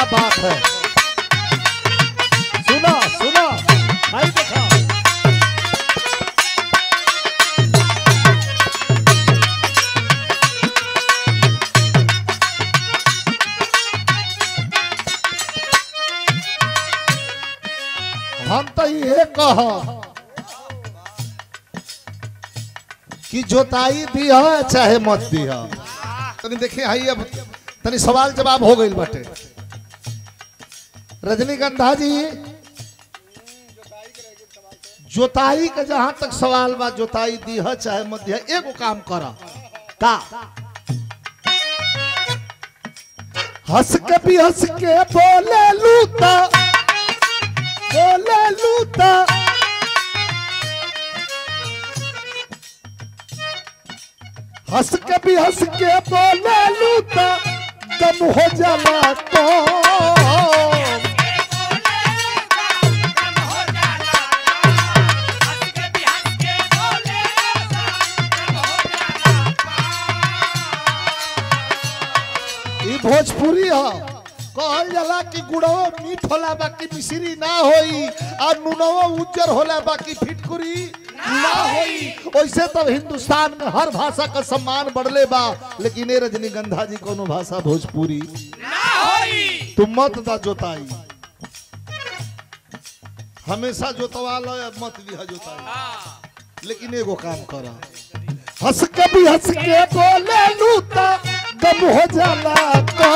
बात है सुना सुना भाई देखा हम तो ये कह कि जोताई दिया चाहे मत दिया तनी देखिए हाई अब तनी सवाल जवाब हो गई बाटे रजनीगंधा जी जोताई का जहां तक सवाल बा जोताई दिया चाहे मत दिया एगो काम कर का हंस के भी हंस के बोले लूता बोले लूता हंस के भी हंस के बोले लूता दम हो जाला तो ई भोजपुरी ह कहल जाला कि गुड़वा मीठ होला बाकी मिश्री ना होई और नुनवा उज्जर होला बाकी फिटकुरी ना होई वैसे तब हिंदुस्तान में हर भाषा का सम्मान बढ़ले बा लेकिन ए रजनीगंधा जी कोनो भाषा भोजपुरी तुम मत दा जोताई हमेशा जोतवा लो या मत दिया जोताई लेकिन एगो काम करा हंस के भी हंस के बोले लूता दम हो जाला का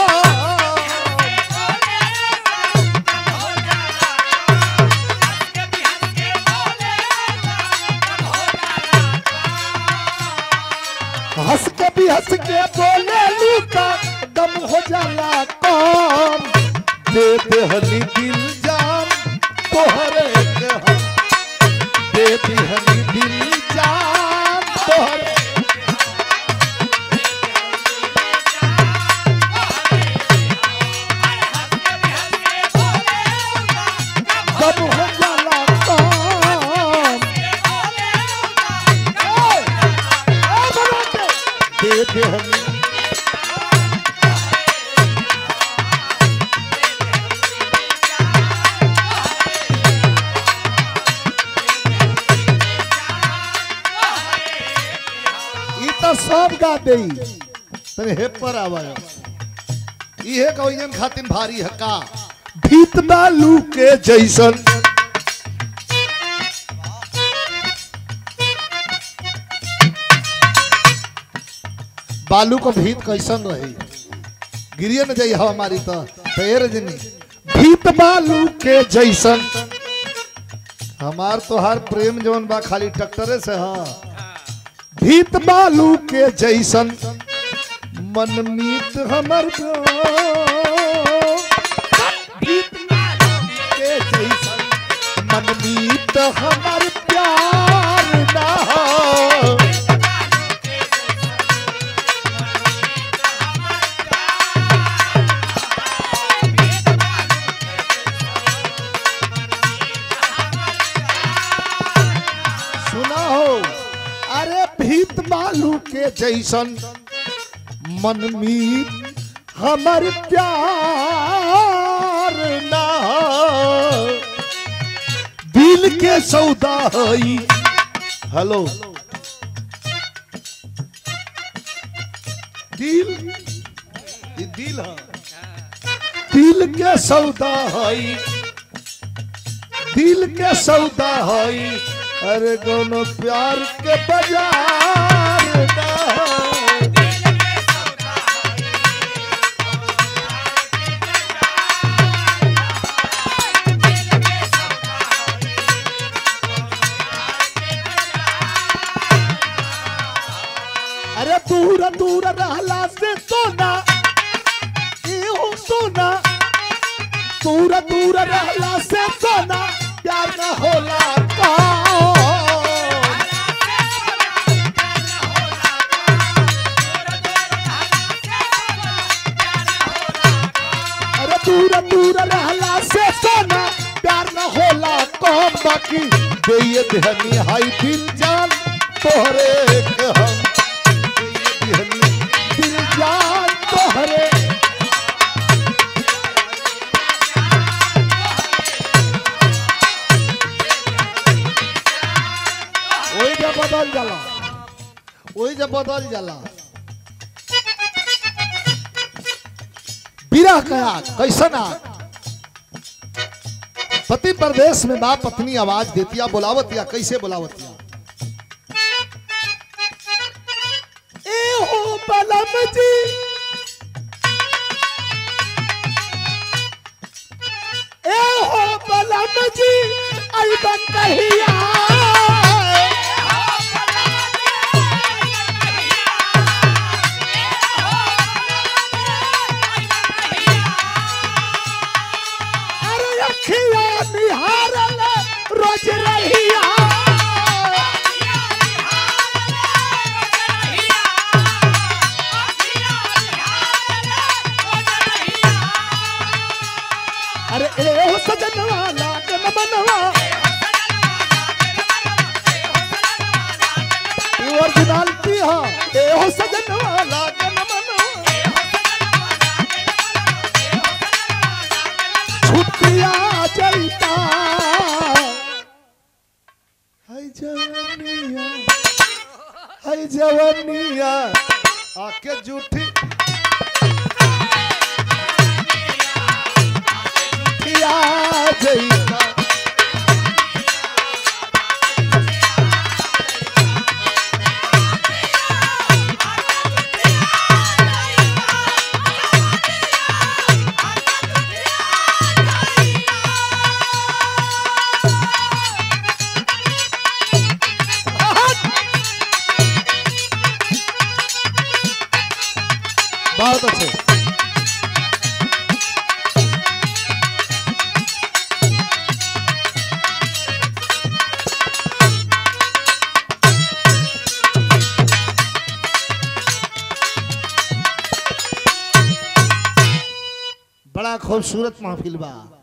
हंस के भी हंस के बोले लूटा दम हो जाला कम दे दे हनी दिल जान तोहरे के हम दे दे हनी दिल जान तोहरे दम हो जाला कम दे दे हनी ई तो सब गा दे तने हे पर आवा इहे कहियन खातिन भारी है का भीत बालू के जैसन बालू को भीत कैसन रही गिरिए न जाई हवा मारी तो पैर जनी भीत बालू के जैसन हमार तो हर प्रेम जवन बा खाली टक्टरे से हा भीत बालू के जैसन मनमीत हमर जो भीत के जैसन मनमीत हमर प्यार ना हो सुना हो अरे भीत बालू के जैसन मनमीत हमर प्यार ना हो। दिल के सौदा हई हेलो दिल ई दिल है दिल के सौदा हई दिल के सौदा हई अरे कोनो प्यार के बाजार ना हई। अरे दूर दूर रहला से सोना एहो सोना दूर दूर रहला से सोना प्यार न होला कौन अरे दूर दूर रहला से सोना प्यार न होला कौन बाकी देये देहनी हाई दिल जान तोहरे के हम देये देहनी दिल जान तोहरे जब बदल जाला विरह का आग कैसन आग पति प्रदेश में बाप पत्नी आवाज देतिया बुलावतिया कैसे बुलावतिया ए हो बलम जी ए हो बलम जी अइबा कहिया अरे अखिया निहारल रोज रहिया अरे ए हो सजनवा लागन मनवा ओरिजिनलिटी हा ए हो सजनवा लागन मनवा छुट्टिया जैता हाय जवनिया हाय जवनिया आके जूठी छुट्टिया जैता बहुत अच्छे बड़ा खूबसूरत महफिल बा